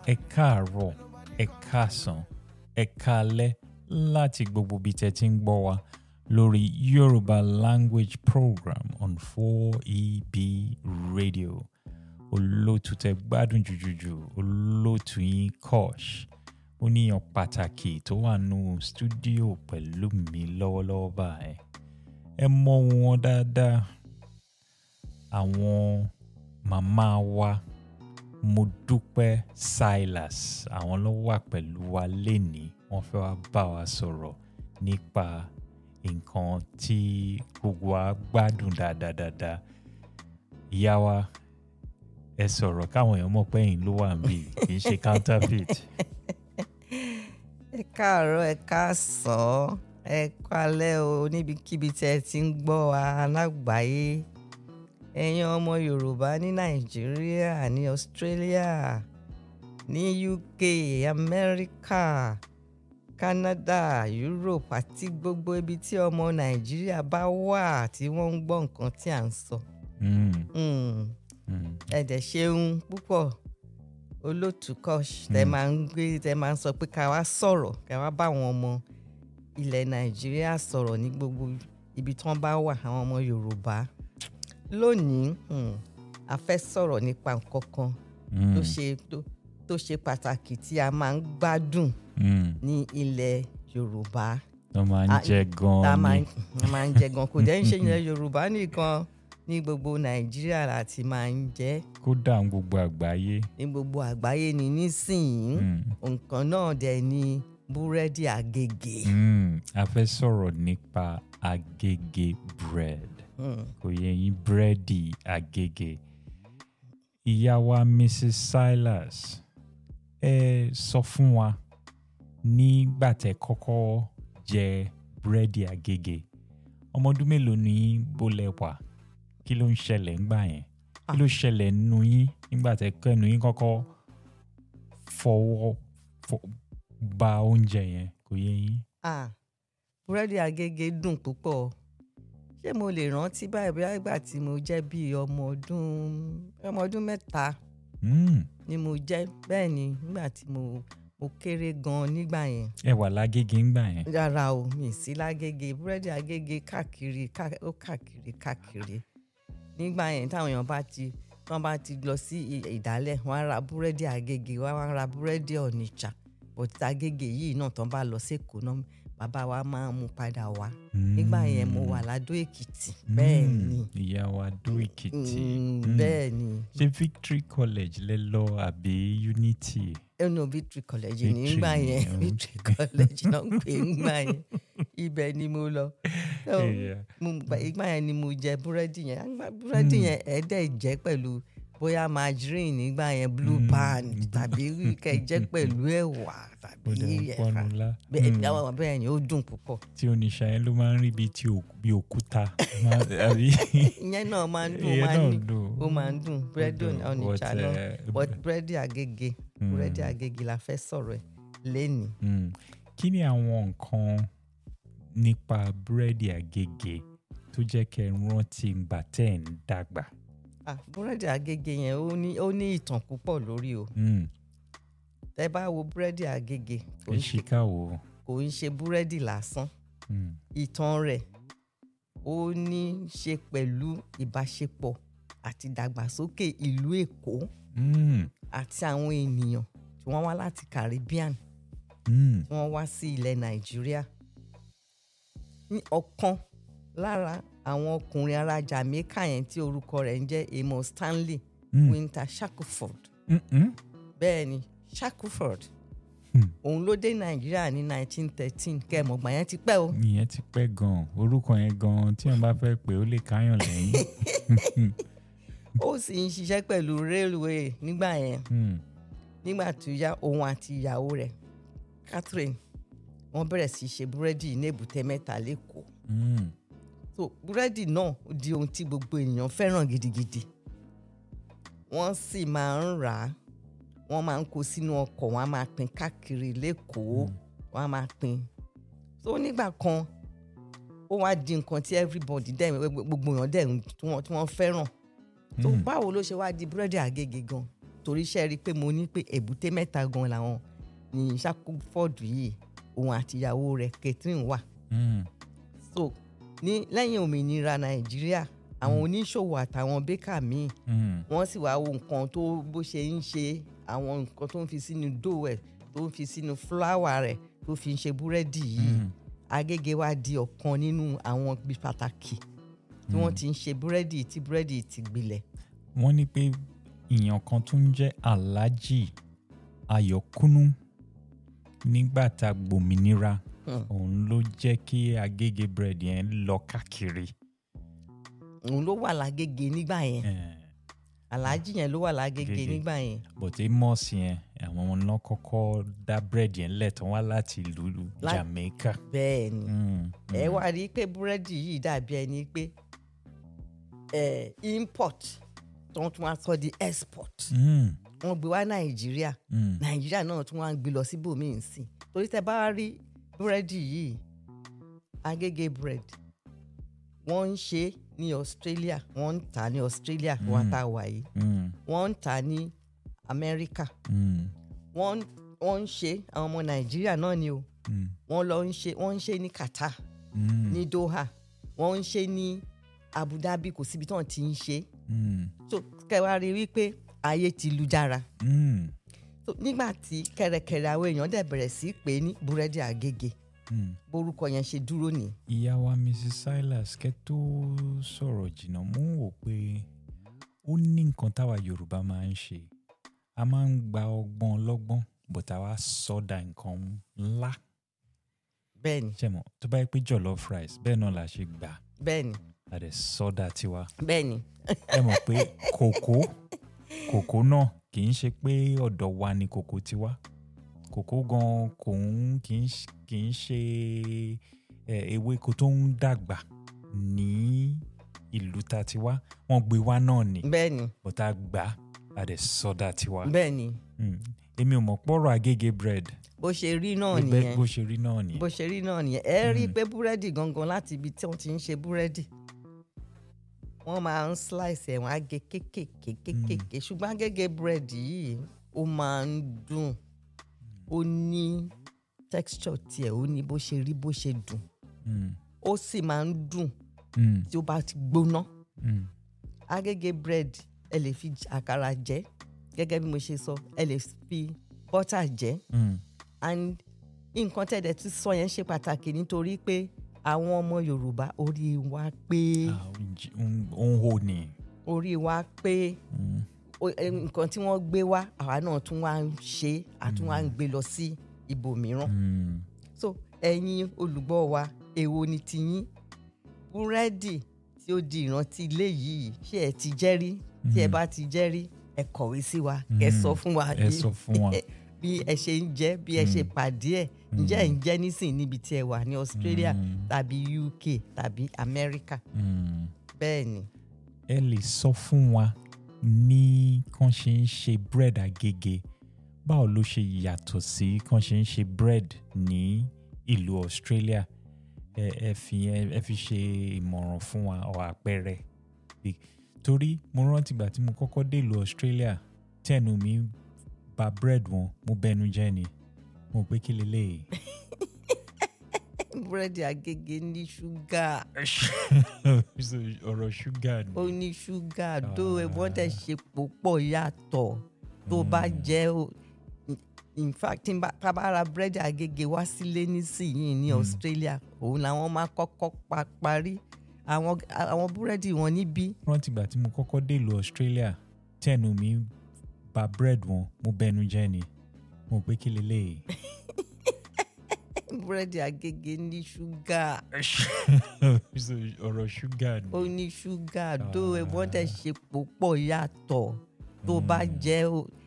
ẹ káàárọ̀ ẹ káàsán ẹ káalẹ́ láti gbogbo ibi tẹ́ ti ń gbọ́ wa lórí Yorùbá language program on 4EB radio olóòtú tẹ́ gbádùn jùjùjù olóòtú yín Kosh oníyàn pàtàkì tó wà nù stúdíò pẹ̀lú mi lọ́wọ́lọ́wọ́ báyìí ẹ mọ̀ wọn dáadáa àwọn màmá wa Modúpẹ́ Silas àwọn ló wà pẹ̀lú wa lénìí wọ́n fẹ́ wá bá wa sọ̀rọ̀ nípa nǹkan tí gbogbo wa gbádùn dáadáa ìyá wa ẹ sọ̀rọ̀ káwọn èèyàn mọ̀ pé ẹ̀yin ló wà níbí kì í ṣe counterfeit. ẹ káàárọ̀ ẹ káàsán ẹ kálẹ́ o níbikíbi tí ẹ ti ń gbọ́ wa lágbàáyé ẹ̀yin ọmọ yorùbá ní nàìjíríà ní australia ní uk amẹ́ríkà canada europe àti gbogbo ibi tí ọmọ nàìjíríà bá wà tí wọ́n ń gbọ́ nǹkan tí à ń sọ. Mm, Mm, mm. ẹ dẹ̀ ṣeun púpọ̀ olótú Kosh tẹ máa ń gbé tẹ máa ń sọ pé ká wá sọ̀rọ̀ ká wá bá àwọn ọmọ ilẹ̀ nàìjíríà sọ̀rọ̀ ní gbogbo ibi tí wọ́n bá wà àwọn ọmọ yorùbá lónìí hmm, a fẹ́ sọ̀rọ̀ nípa nǹkan kan tó ṣe tó- tó ṣe pàtàkì tí a máa ń gbádùn Mm, ní ilẹ̀ yorùbá wọ́n máa ń Ah, jẹ tá a gan-an máa ni ń a máa ń jẹ gan kò dẹ́ ń ṣe ilẹ̀ yorùbá nìkan ní gbogbo nàìjíríà láti máa ń jẹ kódà ní gbogbo àgbáyé. ní gbogbo àgbáyé ni nísìnyí Mm, nǹkan náà dẹ̀ ni búrẹ́dì àgègè. mm. a fẹ́ sọ̀rọ̀ nípa agége bread Hmm. kò yẹ yín búrẹ́dì agége. ìyá wa Mrs. Silas ẹ sọ fún wa nígbà tẹ́ kọ́kọ́ jẹ búrẹ́dì agége ọmọ ọdún mélòó ni yín bó lẹ wà kí ló ń ṣẹlẹ̀ ńgbà yẹn kí ló ṣẹlẹ̀ nínú yín nígbà tẹ́ kẹ́nu yín kọ́kọ́ fọwọ́ fọ- ba oúnjẹ yẹn kò yẹ yín. Ah, búrẹ́dì àgègè dùn púpọ̀ ṣé mo lè rántí báyìí bóyá ìgbà tí mo jẹ́ bíi ọmọ ọdún ọmọ ọdún mẹ́ta Mm, ni mo jẹ́ bẹ́ẹ̀ ni nígbà tí mo mo kéré gan nígbà yẹn ẹ wà lágége ńgbà yẹn. rárá o mi sí lágége búrẹ́dì àgègè káàkiri ká- ó káàkiri káàkiri nígbà yẹn táwọn èèyàn bá ti wọ́n bá ti lọ sí i- ìdálẹ̀ wọ́n á ra búrẹ́dì àgègè wọ́n á ra búrẹ́dì ọ̀nìjà bọ̀tí àgègè yìí náà tán bá lọ sékòó náà bàbá wa máa ń mú padà wá nígbà yẹn mo wà ládó èkìtì bẹ́ẹ̀ Mm, ni ìyá wa dó èkìtì. Mm, Mm. bẹ́ẹ̀ ni ṣé victory college lẹ lọ àbí unity. ẹnu victory college Victory nígbà ni, yẹn okay. victory college náà ń pè é nígbà yẹn ibẹ̀ ni mo lọ. So, Yeah. mo gba- ìgbà yẹn ni mo jẹ búrẹ́dì yẹn Àgbà búrẹ́dì yẹn ẹ̀ẹ́dẹ̀ jẹ́ pẹ̀lú bóyá margarine nígbà yẹn blue Mm. band tàbí kẹ́ jẹ́ pẹ̀lú ẹ̀wà tàbí ó dẹ̀ ń ẹ̀fà pọnu lá. bẹ́ẹ̀ Mm. bẹ́ẹ̀ bẹ́ẹ̀ ni ó dùn púpọ̀ tí oníṣà yẹn ló máa ń rí bíi tí òkú- bíi òkúta. Máa- àbí ìyẹn náà máa ń dùn ó ìyẹn máa ń náà ní dùn. ó máa ń dùn búrẹ́dì dùn, ọ̀nìjà but, náà eh, but búrẹ́dì àgègè búrẹ́dì àgègè la fẹ́ sọ̀rọ̀ ẹ̀ lẹ́nìí. Mm. kí ni àwọn nǹkan nípa búrẹ́dì àgègè tó jẹ́ kẹ́ ẹ rántí ìgbà tẹ́ ẹ̀ ń dàgbà. Ah, búrẹ́dì àgègè yẹn ó ní ó ní ìtàn púpọ̀ lórí o Mm. tẹ́ bá wo búrẹ́dì àgègè kò ẹ ń ṣì ṣe ká wò ó. kò ń ṣe búrẹ́dì lásán Mm. ìtàn rẹ̀ ó ní í ṣe pẹ̀lú ìbáṣepọ̀ àti ìdàgbàsókè ìlú Èkó Mm. àti àwọn ènìyàn tí wọ́n wá láti Caribbean Mm. tí wọ́n wá sí ilẹ̀ Nàìjíríà ní ọ̀kan lára àwọn ọkùnrin ará Jamaica yẹn tí orúkọ rẹ̀ ń jẹ́ Amos Stanley Mm. Winter Shackelford Mm-mm. bẹ́ẹ̀ ni Shackelford Hmm. òun ló dé Nàìjíríà ní 1913 kẹ́ẹ̀mọ̀gbà yẹn ti pẹ́ o ìyẹn ti pẹ́ gan-an orúkọ yẹn gan-an tí wọ́n bá fẹ́ pé ó lè káyàn lẹ́yìn. ó sì ń ṣiṣẹ́ pẹ̀lú railway nígbà yẹn Mm. nígbà tó yá òun àti ìyàwó rẹ̀ Catherine wọ́n bẹ̀rẹ̀ sí í ṣe búrẹ́dì ní èbúté mẹ́ta lẹ́kọ̀ọ́ Mm. so búrẹ́dì náà ó di ohun tí gbogbo ènìyàn fẹ́ràn gidigidi wọ́n sì máa ń rà á wọ́n máa ń kó sínú ọkọ̀ wọ́n á máa pín káàkiri lẹ́kọ̀ọ́ wọ́n á máa pín so nígbà kan ó wá di nǹkan tí everybody dẹ̀ gbogbo èèyàn dẹ̀ ń- tí wọ́n tí wọ́n fẹ́ràn so Mm. báwo ló ṣe wá di búrẹ́dì àgègè gan torí iṣẹ́ rí i pé mo ní pé èbúté mẹ́ta gan làwọn ní Shackleford yìí òun àtìyàwó rẹ̀ Catherine wà Mm. so ní lẹ́yìn òmìnira Nàìjíríà àwọn oníṣòwò àtàwọn bẹ́kà míì Mm. wọ́n sì wá wo nǹkan tó bó ṣe ń ṣe àwọn nǹkan tó ń fi sínú dough ẹ̀ tó ń fi sínú fúláwà rẹ̀ tó fi ń ṣe búrẹ́dì yìí Mm. Agége wá di ọ̀kan nínú àwọn ibi pàtàkì tí wọ́n ti ń ṣe búrẹ́dì tí búrẹ́dì ti gbilẹ̀ wọ́n ní pé èèyàn kan tó ń jẹ́ Alhaji Ayọ̀kúnú nígbà tá a gbòmìnira Hmm. òun ló jẹ́ kí Agége bread yẹn lọ káàkiri. òun ló wà lágége nígbà yẹn Eh, aláàjì yẹn ló wà lágége Agége. nígbà yẹn but Amos yẹn àwọn náà kọ́kọ́ dá bread yẹn lẹ̀ tán wá láti ìlú Lá- Jamaica. bẹ́ẹ̀ ni Mm, ẹ mm, wá rí i pé búrẹ́dì yìí dàbí ẹni pé ẹ import tó ń tún wá sọ di export mm, wọ́n gbé wá Nàìjíríà mm, nàìjíríà náà tún wá ń gbé lọ síbòmíì sí i torí tẹ bá rí búrẹ́dì yìí agége bread wọ́n ń ṣe é ní australia wọ́n ń tà á ní australia wọ́n Mm. tá a wà yìí mm, wọ́n ń tà á ní amẹ́ríkà mm, wọ́n wọ́n ń ṣe é àwọn ọmọ nàìjíríà náà ni o mm, wọ́n lọ ń ṣe wọ́n ń ṣe é ní qatar mm, ní doha wọ́n ń ṣe é ní abu dhabi kò síbi tí wọ́n ti ń ṣe é mm, so kẹwàá rí i wípé ayé ti lu jára mm, so nígbà tí kẹrẹkẹrẹ àwọn èèyàn dẹ̀ bẹ̀rẹ̀ sí í pè é ní búrẹ́dì àgègè mm. borúkọ yẹn ṣe dúró ní. ìyá wa mrs silas kẹ́ tó sọ̀rọ̀ jìnnà mú wò pé ó ní nǹkan táwa yorùbá máa ń ṣe a máa ń gba ọgbọ́n ọlọ́gbọ́n but àwa sọ́dà nǹkan ńlá bẹ́ẹ̀ni ṣẹ̀mọ̀ tó bá yẹ pé jollof rice bẹ́ẹ̀ náà la ṣe gbà bẹ́ẹ̀ni a dẹ̀ sọ́dà tiwa bẹ́ẹ̀ni ẹ mọ̀ pé kòkó kòkó náà kì í ṣe pé ọ̀dọ̀ wa ni kòkó ti wá kòkó gan kò ń kì í ṣ- kì í ṣe ẹ, ewéko tó ń dàgbà ní ìlú ta ti wá wọ́n gbé wá náà ni bẹ́ẹ̀ni bọ́tà gbà á dẹ̀ sọ́dà tiwa. bẹ́ẹ̀ni Mm. èmi ò mọ̀ pọ̀rọ̀ agége bread bó ṣe rí náà bẹ́ẹ̀ nìyẹn bó ṣe rí náà nìyẹn. bó ṣe rí náà nìyẹn ẹ rí i pé búrẹ́dì gangan láti ibi tí wọ́n ti ń ṣe búrẹ́dì wọ́n máa ń slice ẹ̀ wọ́n á gé kéékèèké kéékèèké ṣùgbọ́n agége búrẹ́dì yìí ó máa ń dùn ó ní texture tiẹ̀ ó ní bó ṣe rí bó ṣe dùn Mm. ó sì máa ń dùn Mm. tí ó bá ti gbóná Mm. agége bread ẹ lè fi j- àkàrà jẹ gẹ́gẹ́ bí mo ṣe sọ ẹ lè fi butter jẹ Mm. and nǹkan tẹ̀dẹ̀ tí sọ yẹn ṣe pàtàkì nítorí pé àwọn ọmọ yorùbá orí wa pé Ah, ó ń jí- ó ń- ó ń hò ní. orí wa pé Mm. o- ẹ, nǹkan tí wọ́n gbé wá àwa náà tún wá ń ṣe àtún wá ń gbé lọ sí ibòmíràn Mm. so ẹ̀yin olùgbọ́ wa èwo ni tiyín búrẹ́dì tí ó di ìrántí ilé yìí ṣé ẹ ti jẹ́ rí tí ẹ bá ti jẹ́ rí ẹ kọ̀wé sí wa ẹ Mm. sọ fún wa ẹ bí- sọ fún wa. bí ẹ ṣe ń jẹ bí ẹ ṣe pàdé ẹ ǹjẹ́ ẹ ń jẹ nísìn níbi tí ẹ wà ní Australia Mm. tàbí UK tàbí America Mm. bẹ́ẹ̀ ni ẹ lè sọ fún wa ní kàn ṣe ń ṣe bread agége báwo ló ṣe yàtọ̀ sí kàn ṣe ń ṣe bread ní ìlú Australia ẹ ẹ fi ẹ ẹ fi ṣe ìmọ̀ràn fún wa ọ àpẹẹrẹ Bí- torí mo rántí ìgbà tí mo kọ́kọ́ dé ìlú Australia tẹnu mi bà bread wọn mo bẹnu jẹ́ ni mo pé kí leléyìí. búrẹ́dì Agége ní ṣúgà So, ọ̀rọ̀ ṣúgà ni. ó ní ṣúgà tó ẹ̀wọ́n tẹ̀ ṣe púpọ̀ yàtọ̀ tó bá jẹ́ o in fact tí n bá tá a bá ra búrẹ́dì Agége wá sílé nísìnyìí ní Australia òun làwọn máa kọ́kọ́ pa parí àwọn àwọn búrẹ́dì wọn níbí rántí ìgbà tí mo kọ́kọ́ dé ìlú Australia tẹnu mi bà bread wọn mo bẹnu jẹ́ ni mo pé kí leléyìí. búrẹ́dì Agége ní ṣúgà. So, ọ̀rọ̀ ṣúgà ni. ó ní ṣúgà tó ẹ̀wọ́n tẹ̀ ṣe púpọ̀ yàtọ̀ tó bá jẹ́ o